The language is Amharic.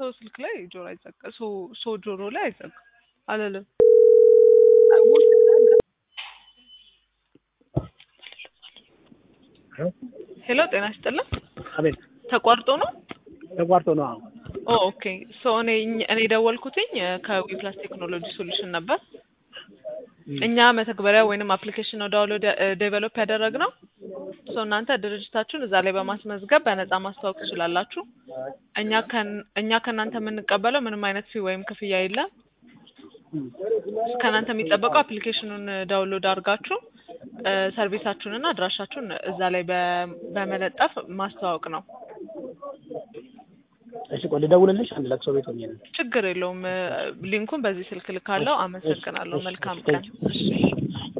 ስልክ ላይ ጆሮ አይዘጋ ሶ ሶ ጆሮ ላይ አይዘጋ አለለም ሄሎ ጤና ይስጥልን አቤት ተቋርጦ ነው ተቋርጦ ነው። አዎ ኦ ኦኬ ሶ እኔ እኔ ደወልኩትኝ ከዊፕላስ ቴክኖሎጂ ሶሉሽን ነበር እኛ መተግበሪያ ወይንም አፕሊኬሽን ነው ዳውንሎድ ዴቨሎፕ ያደረግነው ሶ እናንተ ድርጅታችሁን እዛ ላይ በማስመዝገብ በነፃ ማስተዋወቅ ትችላላችሁ እኛ ከን- እኛ ከእናንተ የምንቀበለው ምንም አይነት ፊ ወይም ክፍያ የለም ከእናንተ የሚጠበቀው አፕሊኬሽኑን ዳውንሎድ አድርጋችሁ እ ሰርቪሳችሁንና አድራሻችሁን እዛ ላይ በ- በመለጠፍ ማስተዋወቅ ነው እሺ ቆይ ልደውልልሽ። አንድ ለቅሶ ቤት ሆኜ ነው። ችግር የለውም እ ሊንኩን በዚህ ስልክ ልካለው አመሰግናለሁ መልካም ቀን እሺ